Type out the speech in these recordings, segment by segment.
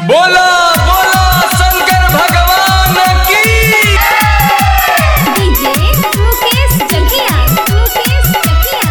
बोला बोला शंकर भगवान की डीजे मुकेश जकिया मुकेश जकिया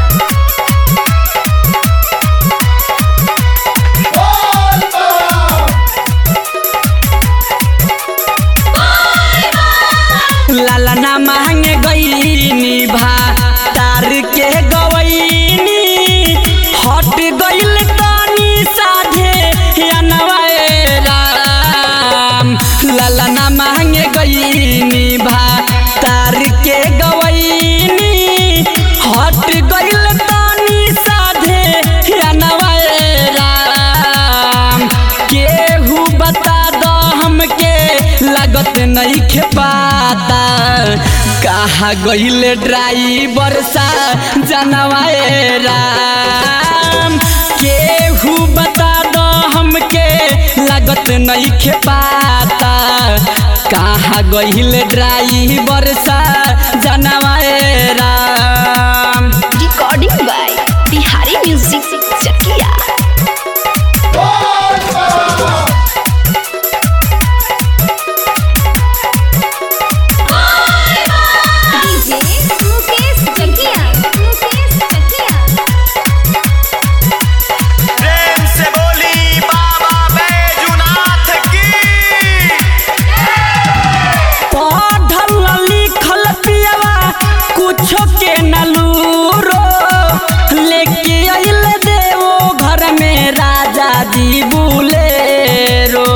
लाला ना मांगे गईनी भा तार के गवईनी हट गईल तनी साधे अनवाए राम लाला ना मांगे गईनी भा तार के गवईनी हट गईल तनी साधे अनवाए राम केहू बता दो हमके लागत नहीं खेपाता कहा गईल ड्राइवर सा जनवाए राम केहू बता दो हमके लागत नहीं खेपाता कहा गईल ड्राइवर सा जनवाए राम रिकॉर्डिंग बाय बिहारी म्यूजिक जकिया डीजे मुकेश जकिया मुकेश जकिया प्रेम से बोली बाबा बैजुनाथ की पढ़ल लिखल पियवा कुछो के नलूरो लेके अइल देवो घर में राजा जी बुलेरो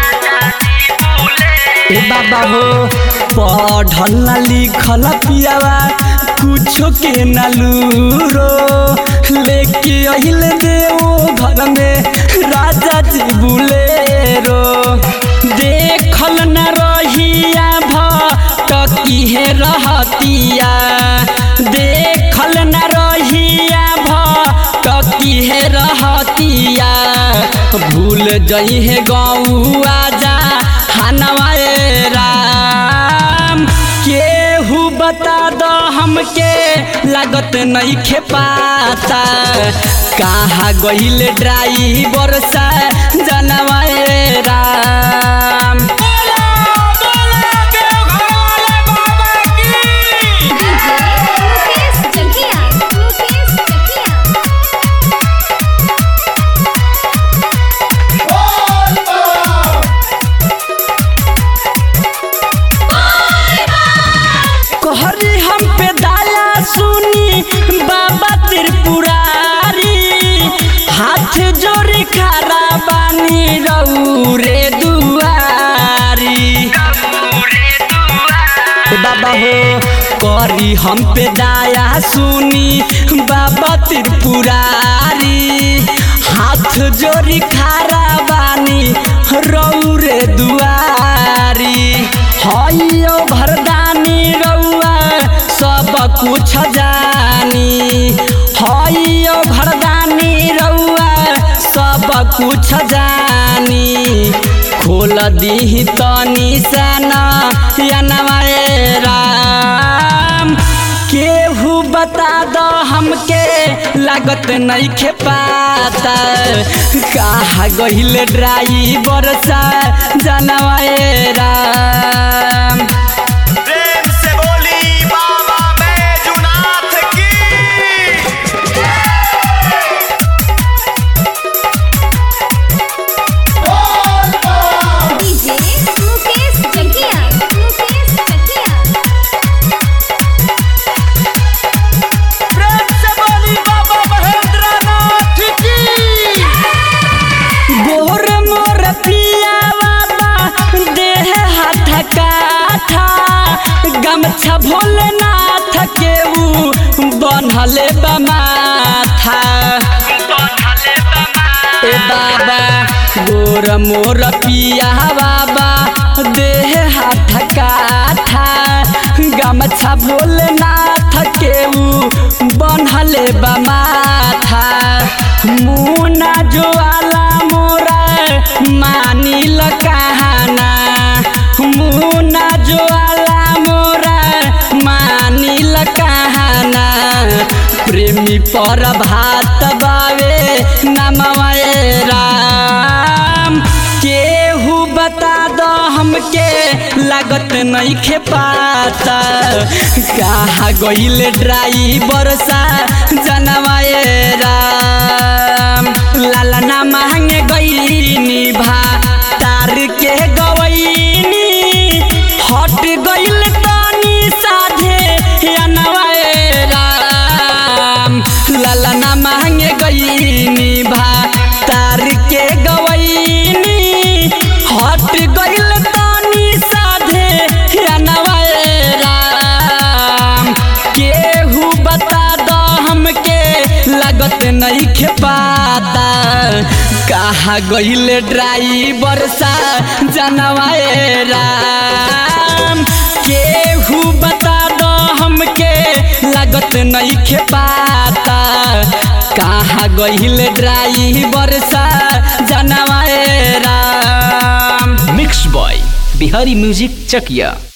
ए बाबा हो पढ़ल लिखल पियवा कुछो के नलूरो लेके अइल देवो घर में राजा जी बुलेरो देखल न रहिया भटकी है रहतिया देखल न रहिया भटकी है रहतिया भूल जई है गौआ जा हनवाए राम केहू बता दो हमके लागत नहीं खेपाता कहाँ गईल ड्राइवर सा जनवाए राम डीजे मुकेश जकिया मुकेश जकिया कहरी हम पे दाया सुनी बाबा त्रिपुरारी हाथ जोड़ी खड़ा बानी रौरे दुआरी ए बाबा हो करी हम पे दाया सुनी बाबा त्रिपुरारी हाथ जोड़ी खड़ा बानी रौरे दुआरी हइयो भरदानी रउआ सब कुछ जानी हइयो भरदानी रउआ सब कुछ जानी खोल दी तनी सना यनवाए राम केहू बता दो हमके लागत नहीं खेपाता कहा गईल ड्राइवर सा जनवाए राम प्रेम से बोली बाबा बैजुनाथ की डीजे मुकेश जकिया मुकेश जकिया प्रेम से बोली बाबा महेंद्रनाथ की गोर मोर पिया बाबा देह हाथ काठा गमछा भोलेनाथ के ऊ बनहले बमाथा ए बाबा गोर मोर पिया बाबा देह हाथ काठा गमछा भोलेनाथ के ऊ बनहले बमाथा मुना ज्वाला मोरा मानिल कहाना मुना ज्वाला मोरा मानिल कहाना प्रेमी पर भात बावे नमवाए राम के लागत नहीं खेपाता कहा गईल ड्राइवर सा जनवाए राम लाला ना मांगे गईनी भा तार के गवैनी हट गईल तनी साधे अनवाए राम लाला ना मांगे गईनी भा तार के गवैनी हट गईल तनी साधे अनवाए राम केहू बता दो हमके लागत नहीं खेपाता कहा गईल ड्राइवर सा जनवाए राम केहू बता दो हमके लागत नहीं खेपाता कहा गईल ड्राइवर सा जनवाए राम mix by Bihari music Chakiya